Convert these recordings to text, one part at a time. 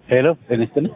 ሄሎ ጤና ይስጥልኝ።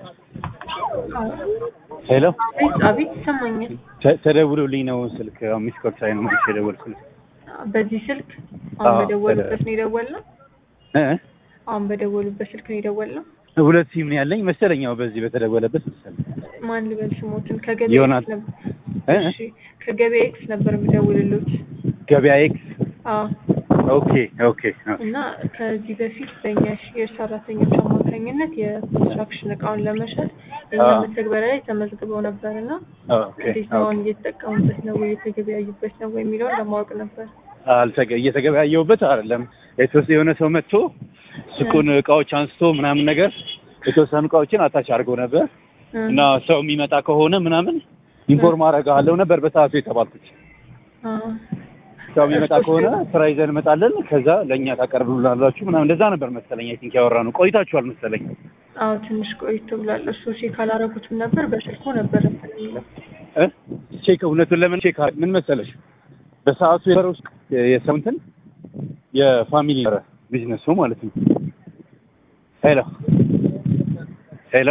ሄሎ አቤት አቤት ይሰማኛል። ተ- ተደውሎልኝ ነው ስልክ አሁን ሚስ ኮል ሳይ ነው መልሼ የደወልኩልህ። በዚህ ስልክ አሁን አዎ፣ በደወሉበት ነው የደወልነው። እ አሁን በደወሉበት ስልክ ነው የደወልነው። ሁለት ሲም ነው ያለኝ መሰለኝ። ያው በዚህ በተደወለበት መሰለኝ። ማን ልበል ስሞትን? ከገበያ ዮናስ። ኤክስ ነበር። እ? እሺ ከገበያ ኤክስ ነበር የምደውልሎት። ገበያ ኤክስ። አዎ ኦኬ ኦኬ ኦኬ። እና ከዚህ በፊት በእኛ ሼር ሰራተኞች አማካኝነት የኮንስትራክሽን እቃውን ለመሸጥ የኛ አዎ። መተግበሪያ ላይ ተመዝግበው ነበር እና ኦኬ እንዴት ነው አሁን እየተጠቀሙበት ነው ወይ እየተገበያዩበት ነው ወይ የሚለውን ለማወቅ ነበር። አልተገ እየተገበያየሁበት አይደለም። የተወሰነ የሆነ ሰው መጥቶ ሱቁን እቃዎች አንስቶ ምናምን ነገር የተወሰኑ እቃዎችን አታች አድርገው ነበር እ፣ እና ሰው የሚመጣ ከሆነ ምናምን ኢንፎርም አደርግሃለሁ ነበር በሰዓቱ የተባልኩት። አ፣ ሰው የሚመጣ ከሆነ ስራ ይዘን እንመጣለን፣ ከዛ ለእኛ ታቀርብሉናላችሁ ምናምን እንደዛ ነበር መሰለኝ። አይ ቲንክ ያወራነው ቆይታችኋል መሰለኝ። አዎ ትንሽ ቆይቶ ብሏል። እሱ ቼክ አላረጉትም ነበር በስልኩ ነበር እንትን የሚለው። እ ቼክ እውነቱን ለምን ቼክ አረ- ምን መሰለሽ በሰዓቱ የነበረው የሰው እንትን የፋሚሊ ነበረ ቢዝነሱ ማለት ነው። ሄሎ ሄሎ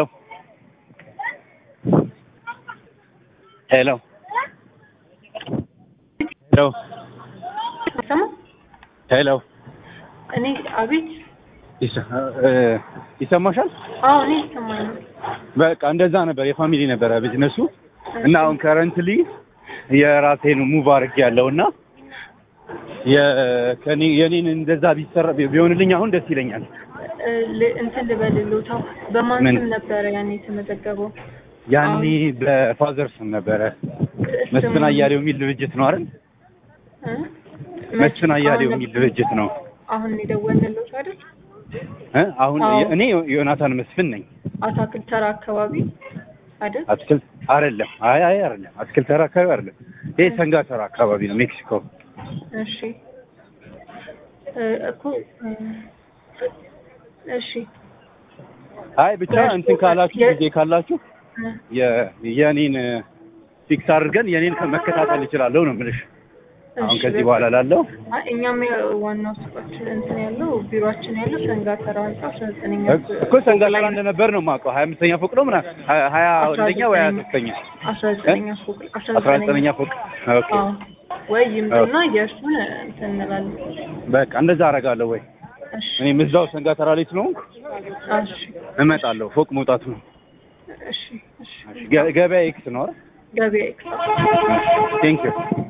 ሄሎ ሄሎ ሰማ ሄሎ እኔ አቤት ይሰ- እ ይሰማሻል? አዎ እኔ ይሰማኛል። በቃ እንደዛ ነበር የፋሚሊ ነበረ ቢዝነሱ እና አሁን ከረንትሊ የራሴን ሙቭ አድርጌ ያለው እና የከኔ የኔን እንደዛ ቢሰራ ቢሆንልኝ አሁን ደስ ይለኛል። እ፣ ል- እንትን ልበልልዎታ በማን ምን? ስም ነበረ ያኔ የተመዘገበው? ያኔ በፋዘር ስም ነበረ መስፍን ስሙ- አያሌው የሚል ድርጅት ነው አይደል? እ? መስፍን አያሌው አሁን የሚል ድርጅት ነው አሁን የደወልንልዎት አይደል? እ አሁን አዎ። እኔ ዮናታን መስፍን ነኝ። አታክልት ተራ አካባቢ አይደል? አትክልት አይደለም። አይ አይ አይደለም። አትክልት ተራ አካባቢ አይደለም። ይሄ ሰንጋ ተራ አካባቢ ነው ሜክሲኮ። እሺ እ፣ እኮ እ፣ እሺ አይ ብቻ እንትን ካላችሁ የ- ጊዜ ካላችሁ እ፣ የ- የኔን ፊክስ አድርገን የኔን መከታተል እችላለሁ ነው የምልሽ። አሁን እሺ፣ ከዚህ በቃ። በኋላ ላለው አይ፣ እኛም ያ- ዋናው ሱቃችን እንትን ያለው ቢሮአችን ያለው ሰንጋተራ ህንጻ አስራ ዘጠነኛ እኮ ሰንጋ ተራ እንደነበር ነው የማውቀው። ሀያ አምስተኛ ፎቅ ነው ምናምን ሀያ- ሀያ አንደኛ ወይ ሀያ ሶስተኛ አስራ ዘጠነኛ ፎቅ አስራ አስራ ዘጠነኛ ፎቅ። ኦኬ አዎ ወይ ይምጡና የእርሱን እንትን እንላለን። በቃ እንደዛ አደርጋለሁ። ወይ እሺ እኔም እዛው ሰንጋ ተራ ላይ ስለሆንኩ እሺ እመጣለሁ። ፎቅ መውጣት ነው። እሺ እሺ ገ- ገበያ ኤክስ ነው አይደል? ገበያ ኤክስ ቴንክ ዩ